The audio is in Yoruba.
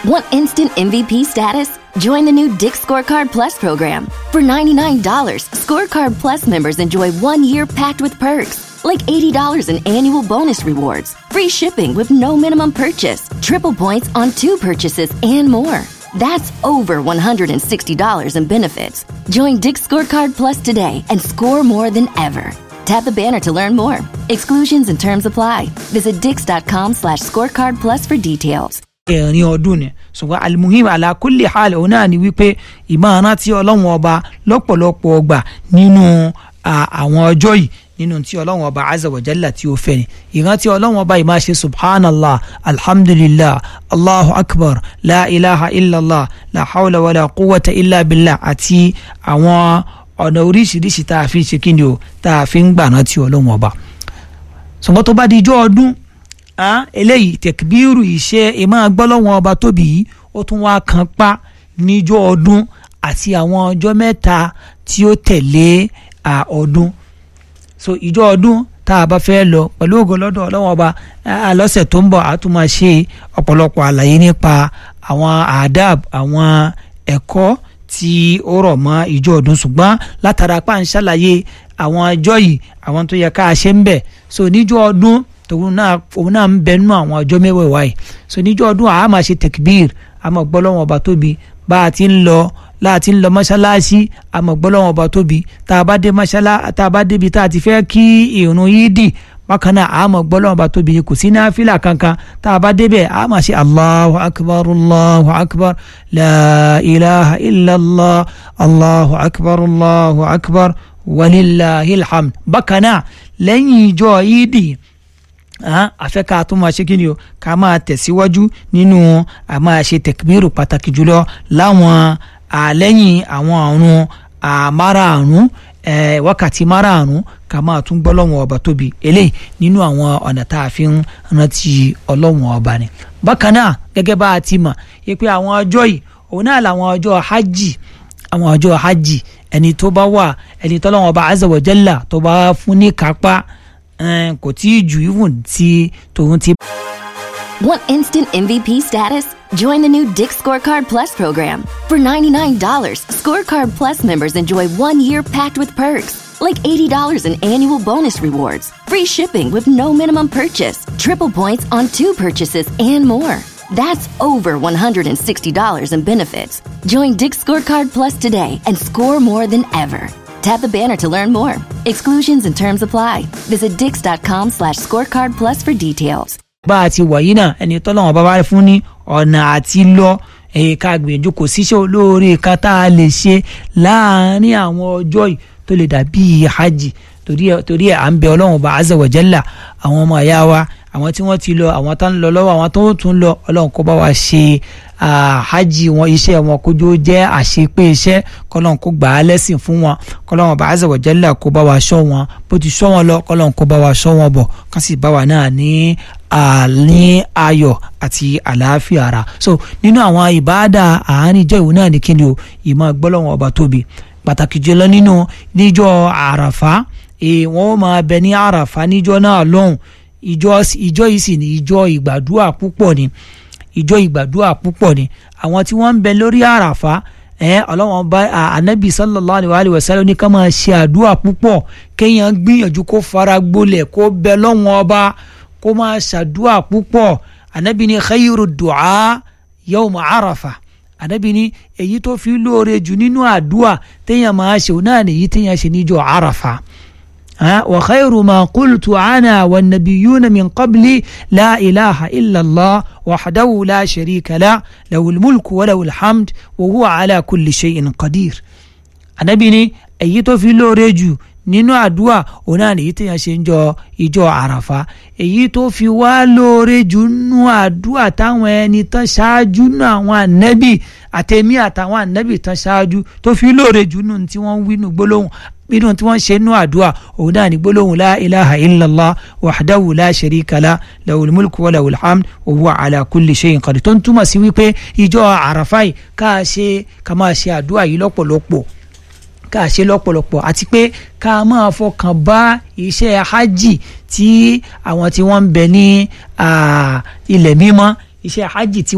Want instant MVP status? Join the new Dick Scorecard Plus program. For $99, Scorecard Plus members enjoy one year packed with perks, like $80 in annual bonus rewards, free shipping with no minimum purchase, triple points on two purchases, and more. That's over $160 in benefits. Join Dick Scorecard Plus today and score more than ever. Tap the banner to learn more. Exclusions and terms apply. Visit dix.com slash scorecard plus for details. ẹ̀rin ọdún ni ṣùgbọ́n alimuhim ala kulli hal òun náà ni wípé ìmọ̀ràn tí ọlọ́run ọba lọ́pọ̀lọpọ̀ ọgbà nínú àwọn ọjọ́ yìí nínú tí ọlọ́run ọba azza wa jalla tí ó fẹ́ ni ìrántí ọlọ́run ọba yìí máa ṣe subhanallah alhamdulillah allahu akbar la ilaha illallah la hawla wala quwwata illa billah àti àwọn ọ̀nà oríṣiríṣi tá a fi ṣe kí ni o tá a fi ń gbà rántí ọlọ́run ọba ṣùgbọ́n tó bá di ijó ọdún eléyìí tẹkbíru ìṣe ìmọ̀ gbọ́lọ́wọ́n ọba tóbi yìí ó tún wá kan pa níjọ́ ọdún àti àwọn ọjọ́ mẹ́ta tí ó tẹ̀lé ọdún so ìjọ́ ọdún tá a bá fẹ́ lọ pẹ̀lú ògo lọ́dọ̀ ọlọ́wọ́n ọba lọ́sẹ̀ tó ń bọ̀ a tún máa ṣe ọ̀pọ̀lọpọ̀ àlàyé nípa àwọn adab àwọn ẹ̀kọ́ tí ó rọ̀ mọ́ ìjọ́ ọdún ṣùgbọ́n látara pa ń ṣàlàyé àwọn ọjọ́ yìí àwọn tó yẹ ká ṣe ń bẹ̀ so níjọ́ ọdún tòun náà òun náà ń bẹ nínú àwọn ọjọ́ mẹ́wẹ̀ẹ̀wá yìí so níjọ́ ọdún àá máa ṣe tẹkbíir àmọ́ gbọ́lọ́wọ́n ọba tóbi bá a ti ń lọ láti ń lọ mọ́ṣáláṣí àmọ́ gbọ́lọ́wọ́n ọba tóbi tá a bá dé mọ́ṣálá tá a bá débi tá a ti fẹ́ kí ìrun yídì bákan náà àmọ́ gbọ́lọ́wọ́n ọba tóbi kò sí náfìlà kankan tá a bá débẹ̀ àá máa ṣe allahu akbar allahu akbar la ilaha illallah allahu akbar allahu akbar walillahil hamd bákan náà lẹ́yìn ìjọ yídì àfẹ́ ká tó máa ṣe kí ni o ká máa tẹ̀síwájú nínú àmáa ṣe tẹ̀kbírù pàtàkì jùlọ láwọn àlẹ́yìn àwọn àrùn àmárààrún wákàtí márààrún ká máa tún gbọ́ lọ́wọ́n ọba tóbi eléyìí nínú àwọn ọ̀nà tá a fi ń rántí ọlọ́wọ́n ọba ni. bákan náà gẹ́gẹ́ bá a ti mọ̀ yẹ pé àwọn ọjọ́ yìí òun náà làwọn ọjọ́ hajj àwọn ọjọ́ hajj ẹni tó bá wà ẹni tọ́lọ́wọ́n ọba azza wa jalla tó bá fún ní kápá kò tí ì jù even tí tòun ti. Want instant MVP status? Join the new Dick Scorecard Plus program. For $99, Scorecard Plus members enjoy one year packed with perks, like $80 in annual bonus rewards, free shipping with no minimum purchase, triple points on two purchases, and more. That's over $160 in benefits. Join Dick Scorecard Plus today and score more than ever. Tap the banner to learn more. Exclusions and terms apply. Visit dix.com slash scorecard plus for details. bá a ti wà yìí náà ẹni tọ́lọ́wọ́n bá wá fún ní ọ̀nà àti lọ ká gbìyànjú kò síṣẹ́ olóore kan tá a lè ṣe láàárín àwọn ọjọ́ yìí tó lè dàbí hajj torí ẹ̀ à ń bẹ ọlọ́run bá azza wa jalla àwọn ọmọ ẹ̀yà wa àwọn tí wọ́n ti lọ àwọn tó ń lọ lọ́wọ́ àwọn tó ń tún lọ ọlọ́run kó bá wa ṣe hajj wọn iṣẹ́ wọn kójú jẹ́ àṣepé iṣẹ́ kọ́lọ́run kó gbà á lẹ́sìn fún wọn kọ́lọ́run bá azza wa jalla kó bá wa ṣọ́ wọn bó ti ṣọ́ wọn lọ kọ́lọ́run kó bá wa ṣọ́ wọn bọ̀ kán sì bá wa náà ní ní ayọ̀ àti àlàáfíà ara so nínú àwọn ìbáàdà àárín ìjọ ìwò náà ní kíni o ìmọ̀ gbọ́lọ́wọ́n ọba tóbi pàtàkì jùlọ nínú níjọ́ àràfá wọ́n máa bẹ ní àràfá níjọ́ náà lọ́hùn ìjọ ìjọ yìí sì ní ìjọ ìgbàdúà púpọ̀ ni ìjọ ìgbàdúà púpọ̀ ni àwọn tí wọ́n ń bẹ lórí àràfá ẹ ọlọ́wọ́n bá anabi sallallahu alayhi wa sallam ní ká máa ṣe àdúrà púpọ̀ kéèyàn gbìyànjú kó fara gbolẹ̀ kó bẹ lọ́wọ́n ọba kó máa ṣàdúrà púpọ̀ anabi ní khayru du'a yawma arafa anabi ní èyí tó fi lóore jù nínú àdúrà téèyàn máa ṣe òun náà nìyí téèyàn ṣe níjọ́ arafa. وخير ما قلت أنا والنبيون من قبلي لا إله إلا الله وحده لا شريك له له الملك وله الحمد وهو على كل شيء قدير Ànábì ní èyí tó fi lóore jù nínú àdúà òun náà nìyí téèyàn ṣe ń jọ ìjọ àràfà èyí tó fi wá lóore jù nínú àdúà táwọn ẹni tán ṣáájú nínú àwọn ànábì àtẹ̀mí àtàwọn ànábì tán ṣáájú tó fi lóore jù nínú tí wọ́n ń wí nínú gbólóhùn nínú tí wọ́n ṣe nínú àdúrà òun náà ní gbólóhùn la ilaha illallah wahdahu la sharika la lahul mulku wa lahul hamd wa huwa ala kulli shay'in qadir tó ń túmọ̀ sí wípé ìjọ àràfà yìí ká ṣe ká máa ṣe àdúrà yìí lọ́pọ̀lọpọ̀ ká ṣe lọ́pọ̀lọpọ̀ àti pé ká máa fọkàn bá iṣẹ́ hajj tí àwọn tí wọ́n ń bẹ ní ilẹ̀ mímọ́ iṣẹ́ hajj tí